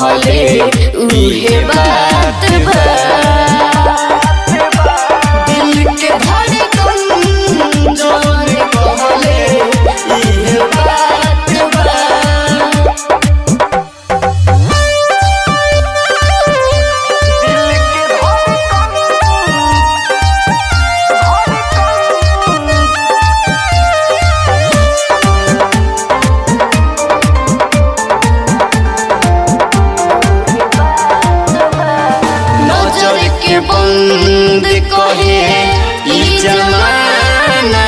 कहले उहे बात बा दिल के धड़कन जवन कहले इहे बात बा नजर के बंद कहे ई जमाना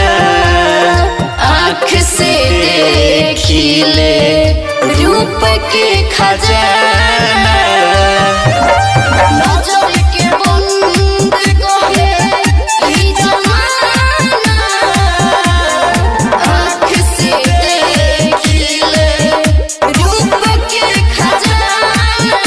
आँख से देखिले रूप के खजाना नजर के बंद कहे ई जमाना आँख से देखिले रूप के खजाना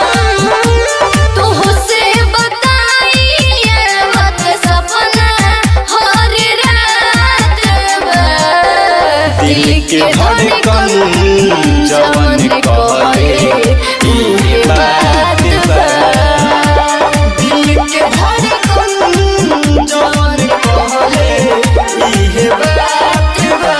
तुहसे बताइए मत सपना हर रात बा। दिल के धड़कन जवन कहले इहे बात बा दिल के धड़कन जवन कहले इहे बात बा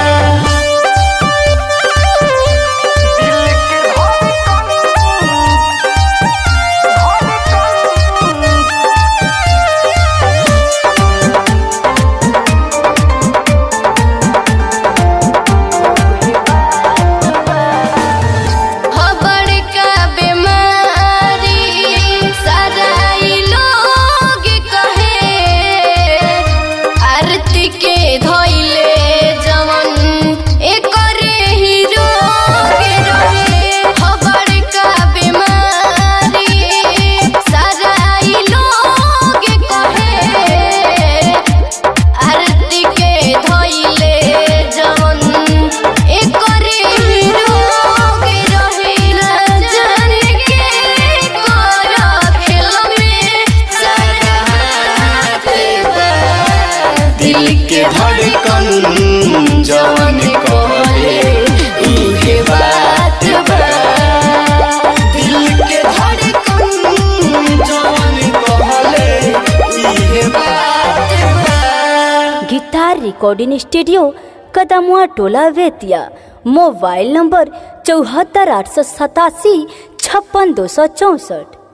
खबर का बीमारी सारा ई लोग कहे आरती के धोइले जवन एकरे ही रोग रहे खबर का बीमारी सारा ई लोग कहे आरती के धोइले जवन एकरे ही रोग रहिला जान के कर खेल में सारा हाथ बा। दिल के धड़कन जवन कहले इहे बात बा दिल के धड़कन जवन कहले इहे बात बा गिटार रिकॉर्डिंग स्टूडियो कदमुआ टोला वेतिया मोबाइल नंबर चौहत्तर आठ सौ सतासी छप्पन दो सौ चौंसठ